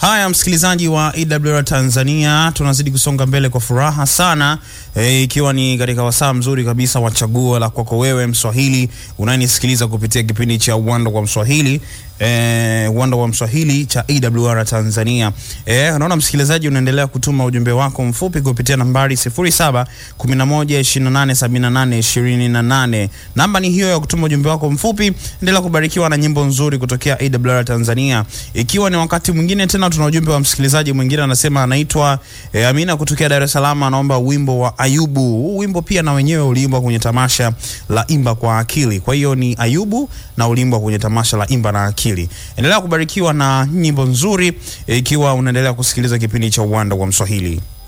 Haya, msikilizaji wa EWR Tanzania, tunazidi kusonga mbele kwa furaha sana e, ikiwa ni katika wasaa mzuri kabisa wa chaguo la kwako wewe Mswahili unayenisikiliza kupitia kipindi cha Uwanda kwa Mswahili e, Uwanda wa Mswahili cha EWR Tanzania. E, naona msikilizaji unaendelea kutuma ujumbe wako mfupi kupitia nambari 0711287828. Namba ni hiyo ya kutuma ujumbe wako mfupi. Endelea kubarikiwa na nyimbo nzuri kutokea EWR Tanzania, ikiwa ni wakati mwingine tena tuna ujumbe wa msikilizaji mwingine anasema anaitwa e, Amina kutokea Dar es Salaam, anaomba wimbo wa Ayubu. Huu wimbo pia na wenyewe uliimbwa kwenye tamasha la Imba kwa Akili. Kwa hiyo ni Ayubu na uliimbwa kwenye tamasha la Imba na Akili. Endelea kubarikiwa na nyimbo nzuri e, ikiwa unaendelea kusikiliza kipindi cha Uwanda wa Mswahili.